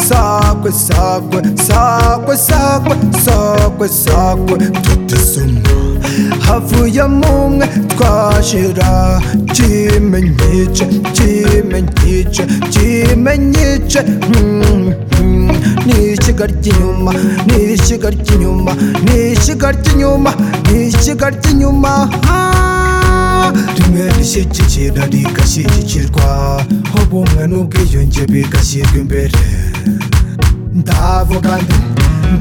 sakwe sakwe sakwe sakwe sakwe sakwe tutesoma havuyemo umwe twashira kimenyice kimenyice kimenyice Mm, mm. ni ishyiga ry'inyuma ni ishyiga ry'inyuma ni ishyiga ry'inyuma ni ishyiga ry'inyuma Ah, rimwe rishyigikira rigashyigikirwa ubumwe n'ubwiyunge bigashyirwa imbere ndavuga nti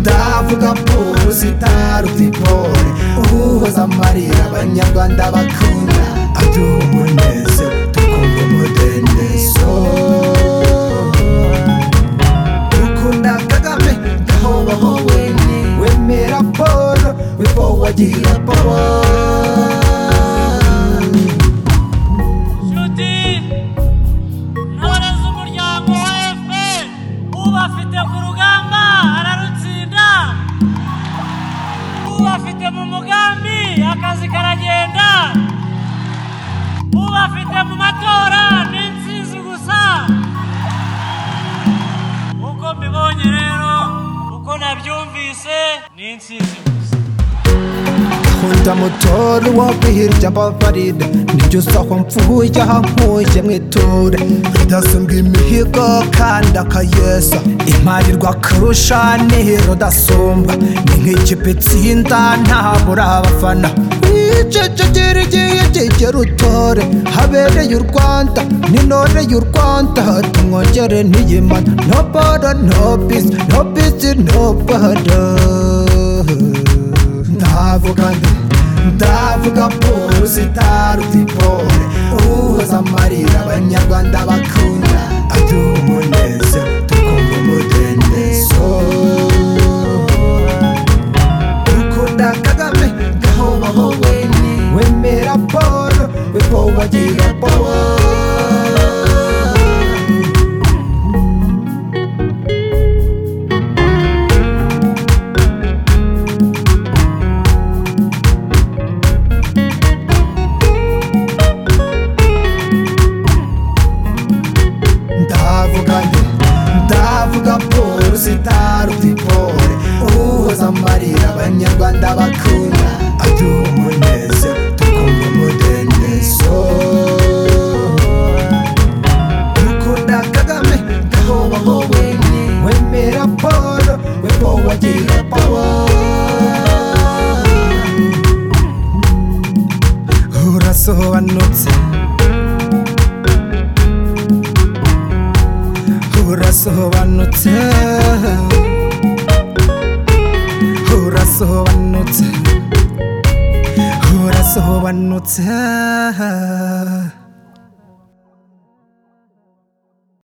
ndavuga polisi itaruta intore uhuza amarira abanyarwanda bakunda aduha umunezero tukumva umudendezo dukunda kagame ndahobaho wene wemera polo wibo wagira polo Nshuti n'abarezi umuryango wa FPR ubafite ku rugamba ararutsinda ubafite mu mugambi akazi karagenda ubafite mu matora ni intsinzi gusa uko mbibonye rero uko nabyumvise ni intsinzi gusa nkunda mutore wo kwihirya ababarira nibyo usaho mvuye aho nkuye mwiture rudasumbwa imihigo kandi akayesa imparirwa akarusha nihiro udasumbwa ni nk'ikipe itsinda ntabura abafana wicecekera igihe kigera utore habereye u rwanda n'intore y'u rwanda tumwongere ntiyimana no boro no bisi no bisi no boro ndavuga nde ndavuga polisi itaruta intore uhuza amarira abanyarwanda bakunda aduha umunezero tukumva umudendezo dukunda kagame gahobaho wene wemera polo wibo wagira polo ndavuga nde ndavuga polisi itaruta intore uhuza amarira abanyarwanda bakunda aduha umunezero tukumva umudendezo dukunda kagame gahobaho wene wemera polo webo wagira polo urasobanutse urasobanutse urasobanutse urasobanutse